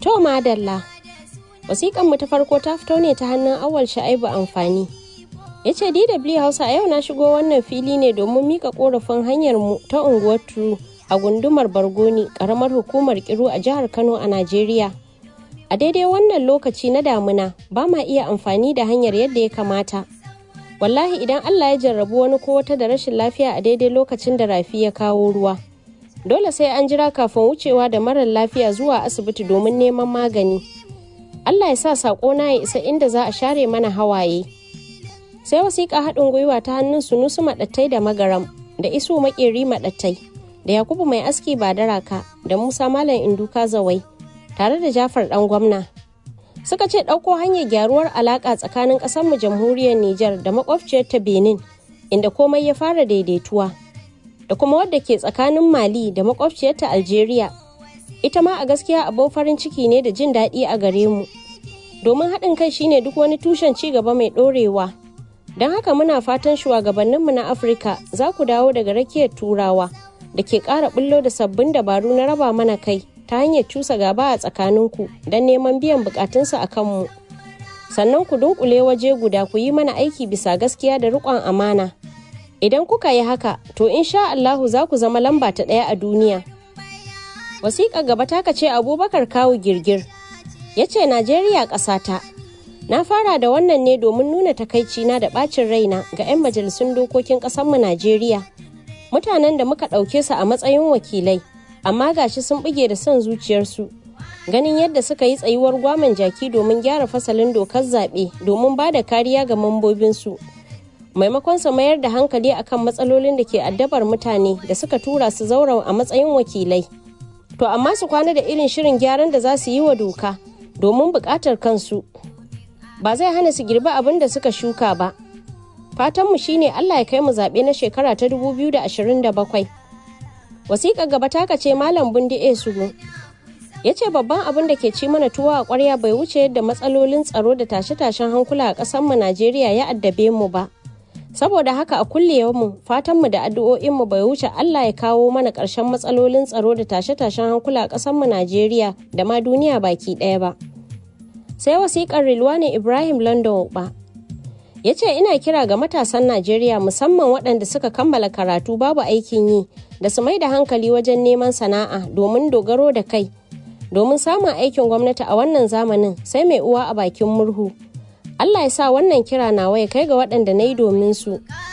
To madalla. Wasiƙan mu ta farko ta fito ne ta hannun awal sha'ibu amfani. Ya ce DW Hausa a yau na shigo wannan fili ne domin mika korafin hanyar mu ta unguwar Turu a gundumar Bargoni, ƙaramar hukumar Kiru a jihar Kano a Najeriya. A daidai wannan lokaci na damuna ba ma iya amfani da hanyar yadda ya kamata. Wallahi idan Allah ya jarrabu wani ko wata da rashin lafiya a daidai lokacin da rafi ya kawo ruwa. Dole sai an jira kafin wucewa da marar lafiya zuwa asibiti domin neman magani. Allah ya sa saƙona ya isa inda za a share mana hawaye. Sai wasiƙa haɗin gwiwa ta hannun sunusu maɗattai da magaram da isu maƙeri maɗattai da Yakubu mai aski ba daraka da Musa Malam Induka Zawai tare da Jafar ɗan gwamna. Suka ce ɗauko hanyar gyaruwar alaƙa tsakanin ƙasarmu jamhuriyar Nijar da makwabciyar ta Benin inda komai ya fara daidaituwa. Da kuma wadda ke tsakanin Mali da makwabciyar ta Algeria ita ma a gaskiya abin farin ciki ne da jin daɗi a gare mu domin haɗin kai shine duk wani tushen ci gaba mai ɗorewa don haka muna fatan shugabanninmu na afirka za ku dawo daga rakiyar turawa da ke ƙara bullo da sabbin dabaru na raba mana kai ta hanyar cusa gaba a tsakaninku don neman biyan bukatunsu a kanmu sannan ku dunkule waje guda ku yi mana aiki bisa gaskiya da riƙon amana idan kuka yi haka to insha Allahu za ku zama lamba ta ɗaya a duniya wasiƙa gaba taka ce abubakar kawu girgir ya ce najeriya ƙasata na fara da wannan ne domin nuna takaicina da ɓacin raina ga 'yan majalisun dokokin ƙasarmu najeriya mutanen da muka ɗauke su a matsayin wakilai amma gashi sun buge da son zuciyarsu ganin yadda suka yi tsayuwar gwaman jaki domin gyara fasalin dokar zaɓe domin ba da kariya ga mambobinsu maimakon su mayar da hankali akan matsalolin da ke addabar mutane da suka tura su zaura a matsayin wakilai to amma su kwana da irin shirin gyaran da za su yi wa doka domin buƙatar kansu ba zai hana su girbi abin da suka shuka ba fatanmu shine allah ya kai mu zaɓe na shekara ta 2027 wasiƙa gaba taka ce malam bundi e sugu ya ce babban abin da ke ci mana tuwa a ƙwarya bai wuce yadda matsalolin tsaro da tashe-tashen hankula a ƙasarmu najeriya ya addabe mu ba saboda haka a kulle mu fatanmu da addu'o'inmu bai wuce Allah ya kawo mana ƙarshen matsalolin tsaro da tashe-tashen hankula a ƙasarmu Najeriya da ma duniya baki ɗaya ba. Sai wasiƙar Rilwani Ibrahim London ba. Ya ce ina kira ga matasan Najeriya musamman waɗanda suka kammala karatu babu aikin yi da su mai da hankali wajen neman sana'a domin dogaro da kai. Domin samun aikin gwamnati a wannan zamanin sai mai uwa a bakin murhu. Allah ya sa wannan kira nawa ya kai ga waɗanda na yi domin su.